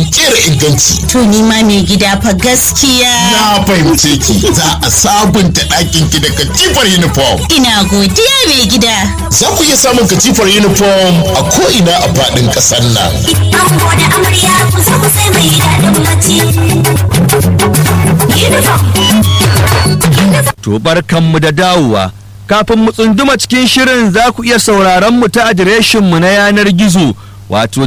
kera inganci. To ni ma mai gida fa gaskiya. Na fahimce ki za a sabunta ɗakin ki da katifar uniform. Ina godiya mai gida. Za ku iya samun katifar uniform a ko'ina a faɗin ƙasar nan. Ango da amarya ku zo ku sai mai daɗin bacci. Uniform. To barkanmu da dawowa. Kafin mu tsunduma cikin shirin za ku iya sauraron mu ta adireshinmu na yanar gizo wato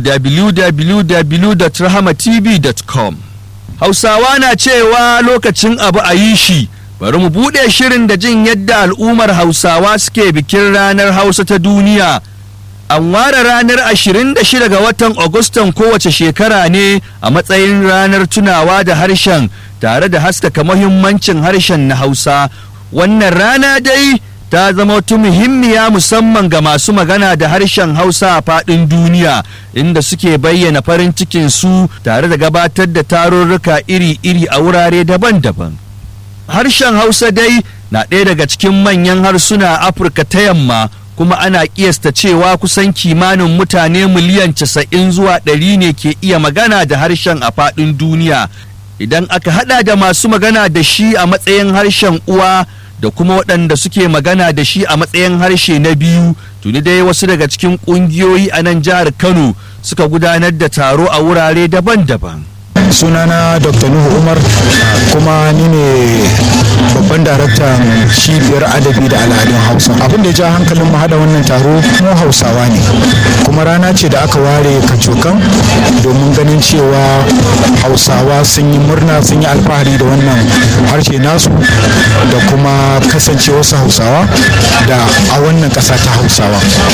www.rahamatv.com. Hausawa na cewa lokacin abu a yi shi, bari mu buɗe shirin da jin yadda al'ummar Hausawa suke bikin ranar Hausa ta duniya. An ware ranar 26 ga watan Agustan kowace shekara ne a matsayin ranar tunawa da harshen tare da haskaka muhimmancin harshen na Hausa. Wannan rana dai ta zama wata muhimmiya musamman ga masu magana da harshen Hausa a faɗin duniya inda suke bayyana farin cikin su tare da gabatar da tarurruka iri-iri a wurare daban-daban. Harshen Hausa dai na ɗaya daga cikin manyan harsuna a Afirka ta yamma kuma ana kiyasta cewa kusan kimanin mutane miliyan casa'in zuwa ɗari ne ke iya magana da harshen a faɗin duniya idan aka hada da masu magana da shi a matsayin harshen uwa da kuma waɗanda suke magana da shi a matsayin harshe na biyu tuni dai wasu daga cikin ƙungiyoyi a nan jihar kano suka gudanar da taro a wurare daban-daban sunana dr nuhu umar kuma ni ne babban daraktan cibiyar adabi da al'adun hausa abin da ya ja hankalin mu hada wannan taro mu hausawa ne kuma rana ce da aka ware kacokan domin ganin cewa hausawa sun yi murna sun yi alfahari da wannan harshe nasu da kuma kasance wasu hausawa da a wannan ƙasa ta hausawa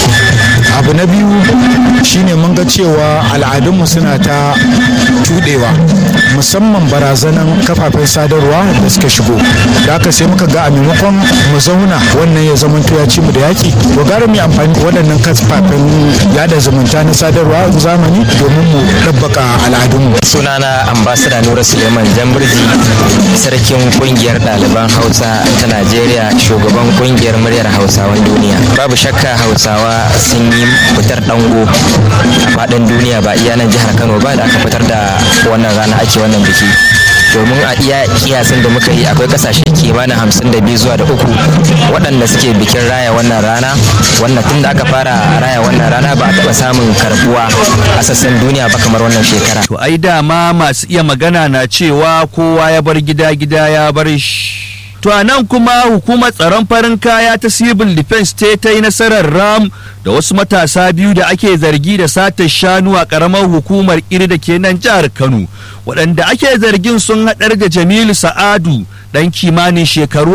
abu na biyu shine mun ga cewa al'adunmu suna ta tudewa musamman barazanan kafafen sadarwa da suka shigo da aka sai muka ga a maimakon mu zauna wannan ya zama ya ci mu da yaki to gara mu amfani da waɗannan kafafen yada zumunta na sadarwa zamani domin mu ɗabbaka al'adunmu sunana ambasada nura suleiman jamburji sarkin kungiyar ɗaliban hausa ta najeriya shugaban kungiyar muryar hausawan duniya babu shakka hausawa sun yi fitar dango a faɗin duniya ba iya nan jihar kano ba da aka fitar da wannan rana ake wannan biki domin a iya kiyasin da muka yi akwai kasashe kimanin hamsin da biyu zuwa da uku waɗanda suke bikin raya wannan rana wannan tun da aka fara raya wannan rana ba a taɓa samun karbuwa a sassan duniya ba kamar wannan shekara to ai dama masu iya magana na cewa kowa ya bar gida gida ya bar shi To a nan kuma hukumar tsaron farin kaya ta civil defense ta ta yi nasarar ram da wasu matasa biyu da ake zargi da satar shanu a karamar hukumar iri da ke nan jihar Kano. Waɗanda ake zargin sun haɗar da Jamilu Sa'adu ɗan kimanin shekaru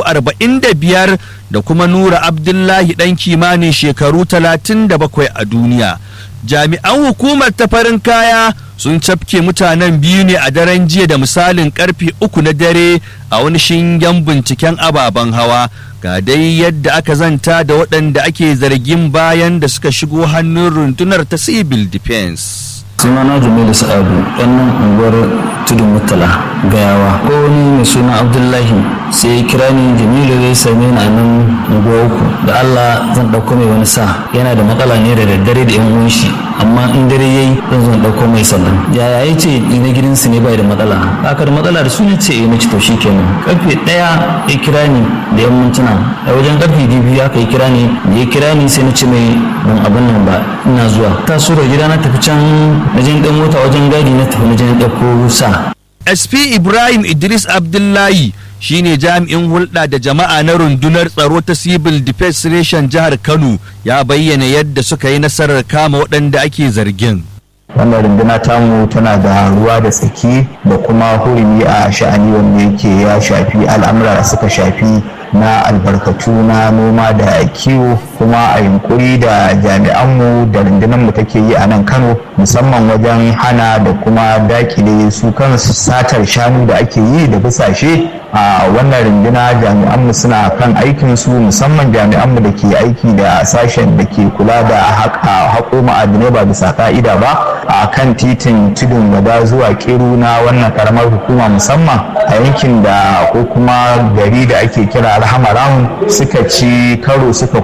45 da kuma Nura Abdullahi ɗan kimanin shekaru 37 a duniya. Jami'an hukumar ta farin kaya sun cafke mutanen biyu ne a daren jiya da misalin karfe uku na dare a wani shingen binciken ababen hawa ga dai yadda aka zanta da waɗanda ake zargin bayan da suka shigo hannun rundunar ta civil defense sunana jamilu sa'adu ɗan unguwar tudun mutala gayawa ko wani mai suna abdullahi sai ya kira ni jamilu zai same ni a nan unguwa uku da allah zan ɗauko mai wani sa yana da matsala ne da daddare da yan uwan shi amma in dare yayi zan zo ɗauko mai sannan yaya ya ce na gidansu ne bai da matsala haka da matsala da su ne ce na ci to shi kenan karfe ɗaya ya kira ni da yan mintuna a wajen karfe biyu aka yi kira ni da ya kira ni sai na ce mai ban abin nan ba ina zuwa ta da gida na tafi can na je ɗan mota wajen gadi na tafi na je ɗauko sa sp ibrahim idris abdullahi shine jami'in hulɗa da jama'a na rundunar tsaro ta civil defense reshen jihar kano ya bayyana yadda suka yi nasarar kama waɗanda ake zargin wannan runduna tamu tana da ruwa da tsaki da kuma hurumi a sha'ani wanda yake ya shafi al'amura da suka shafi na albarkatu na noma da kiwo kuma a yunkuri da jami'anmu da rundunarmu take yi a nan kano musamman wajen hana da kuma dakile su kansu satar shanu da ake yi da bisashe a wannan runduna jami'anmu suna kan aikinsu musamman jami'anmu da ke aiki da sashen da ke kula da haƙo ma'adinai ba bisa ka'ida ba a kan titin tudun wada zuwa kiru na wannan karamar hukuma musamman a yankin da ko kuma gari da ake kira alhamaran suka ci karo suka kuma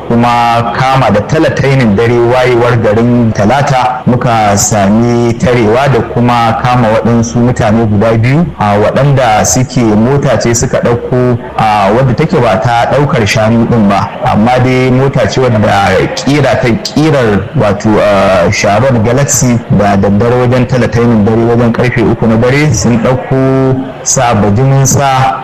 kuma kama da talatainin dare wayewar garin talata muka sami tarewa da kuma kama waɗansu mutane guda biyu a waɗanda suke mota ce suka ɗauko a wadda take ba ta ɗaukar shanu ɗin ba amma dai mota ce wadda kira ta kirar wato sharon galaxy da daddare wajen talatainin dare wajen karfe uku na dare sun ɗauko sa bajimin sa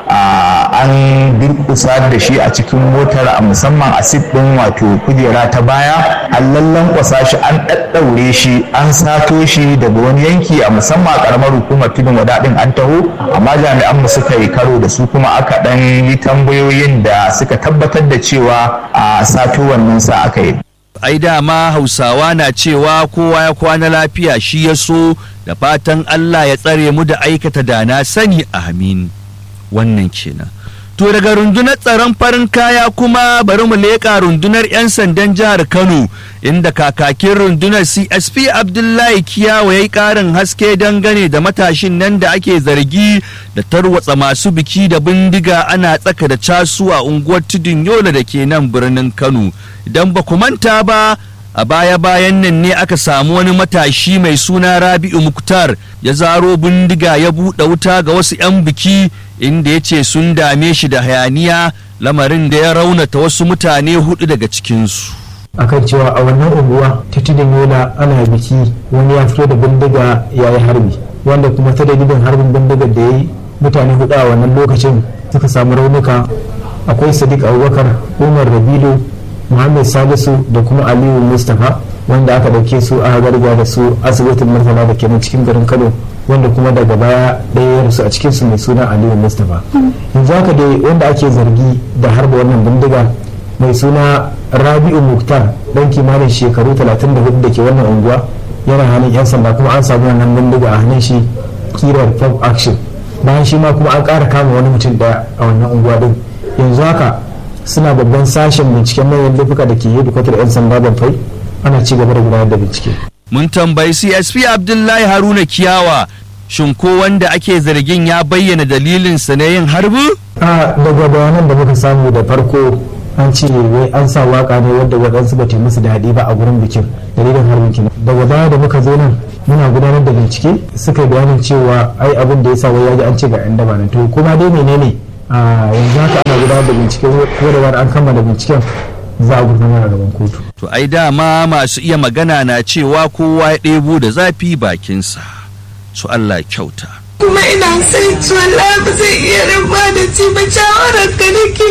an durkusa da shi a cikin motar a musamman a sit ɗin wato kujera ta baya an lallan kwasa shi an ɗaɗɗaure shi an sato shi daga wani yanki a musamman a ƙaramar hukumar tudun wadaɗin an taho amma jami'an mu suka yi karo da su kuma aka ɗan yi tambayoyin da suka tabbatar da cewa a sato wannan sa aka yi ai dama hausawa na cewa kowa ya kwana lafiya shi ya so da fatan Allah ya tsare mu da aikata da na sani amin wannan kenan to daga rundunar tsaron farin kaya kuma bari mu leƙa rundunar 'yan sandan jihar kano inda kakakin rundunar csp abdullahi kiyawa ya yi ƙarin haske dangane da matashin nan da ake zargi da tarwatsa masu biki da bindiga ana tsaka da casu a unguwar tudun yola da ke nan birnin kano idan ba ku manta ba a baya-bayan nan ne aka samu wani matashi mai suna rabi'u muktar ya zaro bindiga ya buɗe wuta ga wasu 'yan biki inda ya ce sun dame shi da hayaniya lamarin da ya raunata wasu mutane hudu daga cikinsu akan cewa a wannan unguwa ta tudun yola ana biki wani ya fito da bindiga ya yi harbi wanda kuma ta dalilin harbin bindigar da ya yi mutane hudu a wannan lokacin suka samu raunuka akwai sadiq abubakar umar rabilu muhammad salisu da kuma aliyu mustapha wanda aka dauke su a garga da su asibitin murtala da ke cikin garin kano wanda kuma daga baya ɗaya ya rasu a cikin su mai suna aliyu mustapha yanzu haka dai wanda ake zargi da harba wannan bindiga mai suna rabi'u muktar dan kimanin shekaru 34 da ke wannan unguwa yana hannun yan sanda kuma an samu wannan bindiga a hannun shi kirar pop action bayan shi ma kuma an ƙara kama wani mutum daya a wannan unguwa din yanzu haka suna babban sashen binciken manyan laifuka da ke hedikwatar 'yan sanda banfai ana ci gaba da gudanar da bincike. mun tambayi csp abdullahi haruna kiyawa shin ko wanda ake zargin ya bayyana dalilinsa na yin harbi? a daga bayanan da muka samu da farko an ce wai an sa waka ne wadda waɗansu ba ta musu daɗi ba a gurin bikin dalilin harbin kina daga baya da muka zo nan muna gudanar da bincike suka yi bayanin cewa ai abin da ya sa wai ya ji an ce ga 'yan daba nan to kuma dai menene a yanzu haka ana gudanar da bincike ko da an kammala binciken za a gurfanar a gaban kotu. To ai dama masu iya magana na cewa kowa ya ɗebo da zafi bakinsa. Su Allah kyauta. Kuma ina sai wallahi ba zai iya rabuwa da ci ba shawarar ka nake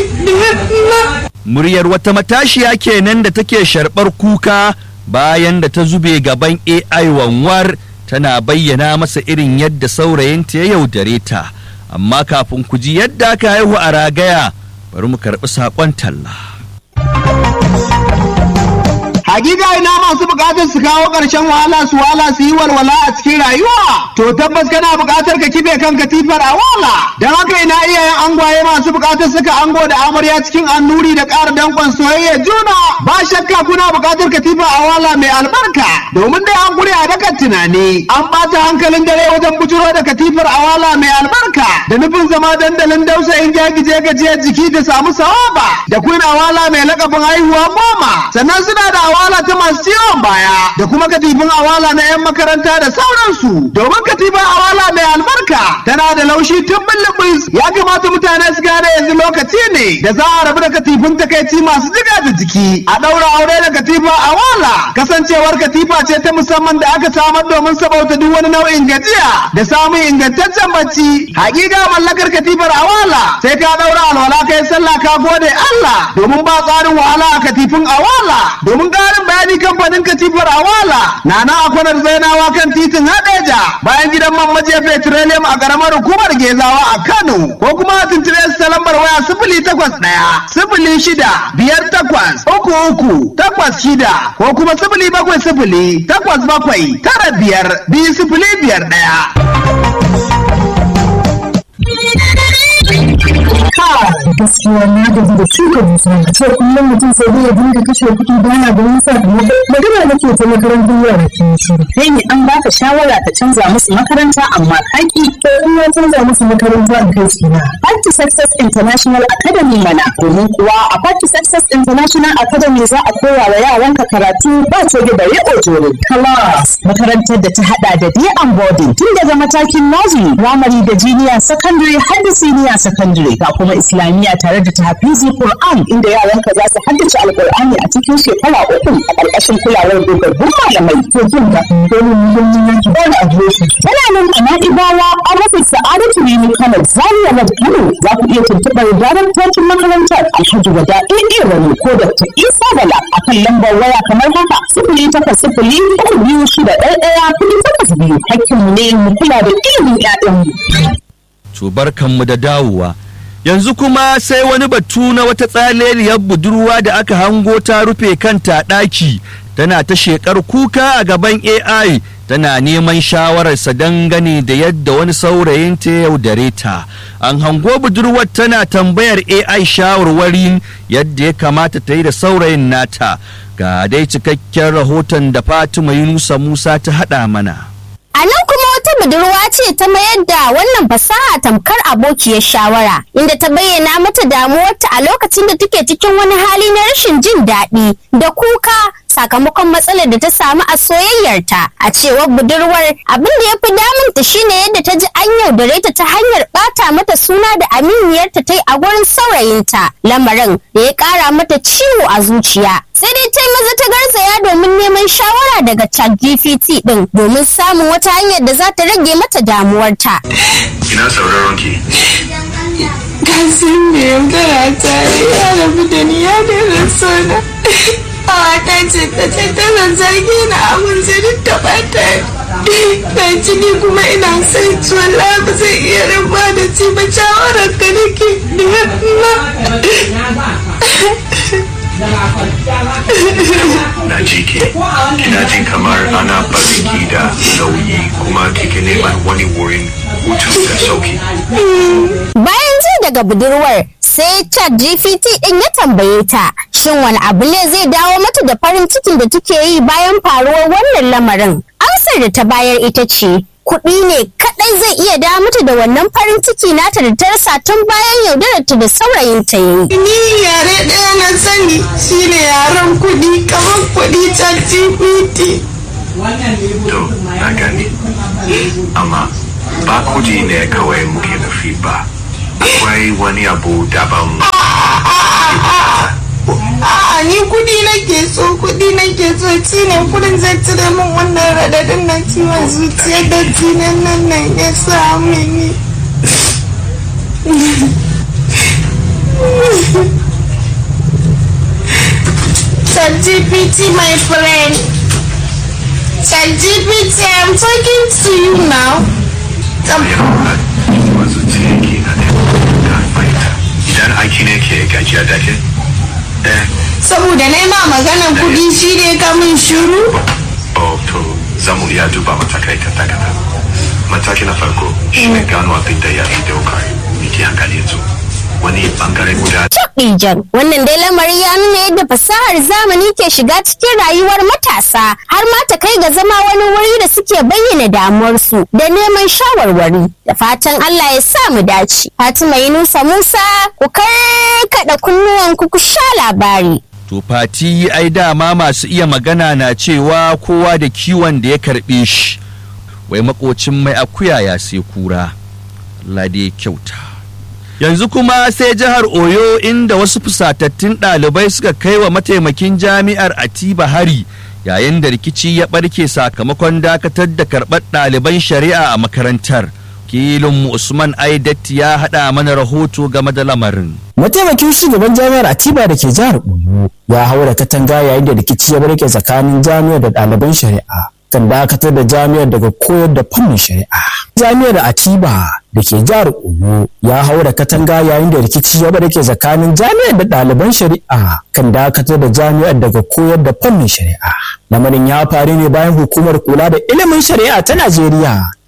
da Muryar wata matashiya kenan da take sharɓar kuka bayan da ta zube gaban AI wanwar tana bayyana masa irin yadda saurayinta ya yaudare ta. Amma kafin ku ji yadda aka haihu a ragaya bari mu karɓi saƙon talla. Hakika ina masu bukatar su kawo ƙarshen wahala su wala su yi walwala a cikin rayuwa. To tabbas kana bukatar ka kife kan katifar a wala. Don haka ina iyayen angwaye masu bukatar suka ango da amarya cikin annuri da ƙara danƙon soyayya juna. Ba shakka kuna bukatar katifa a wala mai albarka. Domin dai an guri a dakan tunani. An ɓata hankalin dare wajen bujuro da katifar a wala mai albarka. Da nufin zama dandalin dausayin jagije gajiyar jiki da samu sawaba. Da kuna wala mai lakabin haihuwa goma. Sannan suna da awala ta masu ciwon baya da kuma katifin awala na 'yan makaranta da sauransu domin katifin awala mai albarka tana da laushi tun bulbus ya kamata mutane su gane yanzu lokaci ne da za a rabu da katifin takaici masu jiga da jiki a ɗaura aure da katifa awala kasancewar katifa ce ta musamman da aka samar domin sabauta duk wani nau'in gajiya da samun ingantaccen bacci hakika mallakar katifar awala sai ka ɗaura alwala kai sallah ka gode Allah domin ba tsarin wahala a katifin awala domin ƙarin bayani kamfanin katifar awala na na akwanar zainawa kan titin hadeja bayan gidan man maje petroleum a ƙaramar hukumar gezawa a kano ko kuma a tuntube su ta lambar waya sifili takwas ɗaya sifili shida biyar takwas uku uku takwas shida ko kuma sifili bakwai sifili takwas bakwai tara biyar biyu sifili biyar ɗaya. gaskiya na gaji da shuka dusa a ce kullum mutum sai dai ya dinga kashe kuɗi bana da wani sakamako magana nake ta makarantar yara ke shiru kai ne an baka shawara ka canza musu makaranta amma kaki to in ya canza musu makaranta in kai su na Party Success International Academy mana domin kuwa a Party Success International Academy za a koya wa yaranka karatu ba coge bare ojore class makarantar da ta hada da day and boarding tun daga matakin nursery primary da junior secondary har da senior secondary ga kuma islamiyya tare da tahfizi Qur'an inda yaranka za su haddace alqur'ani a cikin shekara uku a ƙarƙashin kulawar dogaggun malamai to jin da dole mu don yin yanki ba da adireshi tana nan a na'ibawa an rufe sa'adatu rimi kano zaria road kano za ku iya tuntuɓar daraktocin makarantar alhaji wada ɗaya wani ko dr isa bala a kan lambar waya kamar haka sifili takwas sifili uku biyu shida ɗaya ɗaya kuɗi takwas biyu hakkinmu ne mu kula da ilimin ƴaƴanmu. to barkanmu da dawowa yanzu kuma sai wani batu na wata tsaleliyar budurwa da aka hango ta rufe kanta ɗaki tana ta shekar kuka a gaban ai tana neman shawararsa dangane da yadda wani saurayin ta yaudare ta an hango budurwar tana tambayar ai shawarwarin yadda ya kamata ta yi da saurayin nata ga dai cikakken rahoton da fatima yunusa musa ta haɗa mana A nan kuma wata budurwa ce ta mayar da wannan fasaha tamkar abokiyar shawara, inda ta bayyana mata damuwarta a lokacin da take cikin wani hali na rashin jin daɗi da kuka sakamakon matsalar da ta samu a soyayyarta. A cewar budurwar abin da ya fi damunta shine yadda ta ji an yaudare ta ta hanyar ɓata mata suna da aminiyarta ta yi a gurin saurayinta, lamarin da ya ƙara mata ciwo a zuciya. Sai dai ta yi maza ta garzaya domin neman shawara daga ChatGPT ɗin domin samun wata hanyar da za ta rage mata damuwarta. Ina sauraron ki. Kasim mai yaudara ta ya rabu da ni ya daina sona. Awa ta ce ta ce tana zargi na abin zirin ta bata. Na ci ni kuma ina son ci wallahi ba zai iya rabuwa da ci ba shawarar ka nake Na ji ki. Kina jin kamar ana bariki da nauyi kuma kike neman wani wurin hutu da sauki. Bayan ji daga budurwar sai chat GPT ɗin ya tambaye ta shin wani abu ne zai dawo mata da farin cikin da take yi bayan faruwar wannan lamarin. Amsar da ta bayar ita ce kuɗi ne kaɗai zai iya dawo mata da wannan farin ciki nata da ta rasa tun bayan yaudararta da saurayinta ya yi. Ni yare ɗaya na sani shine yaren kuɗi kamar kuɗi chat GPT. To, na gani. Amma ba kudi ne kawai muke nufi ba. Akwai wani abu daban. A'a ni kuɗi nake so kuɗi nake so shi ne kuɗin zai cire min wannan raɗaɗin na ciwon zuciya da jinin nan nan ya sa mini. ChatGPT my friend. ChatGPT I'm talking to you now. Ciwon zuciya ke na da fahimta. Idan aiki ne ke gajiya da ke? Eh, Saboda na ma maganan kuɗi shi ne kamun shiru. oh, to zamu iya duba matakai kata-kata. Mataki na farko shi ne gano abin da ya fi daukar miki hankali yanzu. Wani bangare guda Ijan wannan dai lamari ya nuna yadda fasahar zamani ke shiga cikin rayuwar matasa har ma ta kai ga zama wani wuri da suke bayyana damuwarsu da neman shawarwari da fatan Allah ya sa mu dace. Fatima Yunusa Musa ku karkada kunnuwanku ku sha labari. To fati ai dama masu iya magana na cewa kowa da kiwon da ya karɓe shi. Wai makocin mai akuya ya sai kura. Allah dai ya kyauta. Yanzu kuma sai jihar Oyo inda wasu fusatattun ɗalibai suka kai wa mataimakin jami'ar Atiba hari yayin da rikici ya ɓarke sakamakon dakatar da karɓar ɗaliban shari'a a makarantar. Kilin Usman Aidatti ya haɗa mana rahoto game da lamarin. Mataimakin shugaban jami'ar Atiba da ke jihar Oyo ya haura katanga yayin da rikici ya barke tsakanin jami'ar da ɗaliban shari'a kan dakatar da jami'ar daga koyar da fannin shari'a. Jami'ar Atiba da ke jihar Oyo ya haura katanga yayin da rikici ya barke tsakanin jami'ar da ɗaliban shari'a kan dakatar da jami'ar daga koyar da fannin shari'a. Lamarin ya faru ne bayan hukumar kula da ilimin shari'a ta Najeriya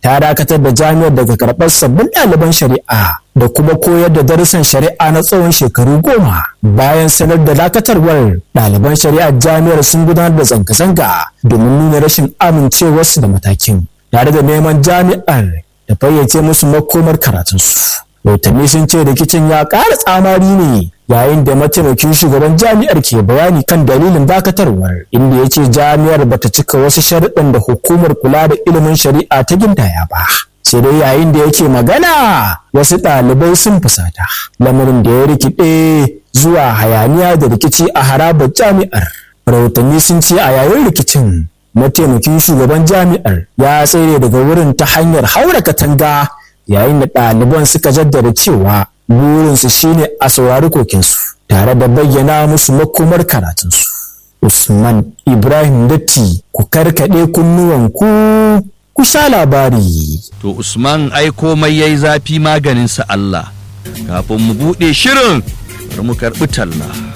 ta dakatar da jami'ar daga karɓar sabbin ɗaliban shari'a da kuma koyar da darussan shari'a na tsawon shekaru goma bayan sanar da dakatarwar ɗaliban shari'ar jami'ar sun gudanar da zanga-zanga domin nuna rashin amincewarsu da matakin tare da neman jami'ar da fayyace musu makomar karatunsu rahotanni sun ce rikicin ya ƙara tsamari ne yayin da mataimakin shugaban jami'ar ke bayani kan dalilin dakatarwar inda ya ce jami'ar bata cika wasu sharuɗan da hukumar kula da ilimin shari'a ta gindaya ba sai dai yayin da yake magana wasu ɗalibai sun fusata lamarin da ya rikide zuwa hayaniya da rikici a harabar jami'ar rahotanni sun ce a yayin rikicin mataimakin shugaban jami'ar ya tsere daga wurin ta hanyar haura katanga yayin da ɗaliban suka jaddada cewa burinsu shine a saurari kokinsu tare da bayyana musu makomar karatunsu usman ibrahim datti ku karkaɗe kunnuwanku ku sha labari to usman ai komai yayi zafi maganinsa allah kafin mu buɗe shirin bari mu karɓi talla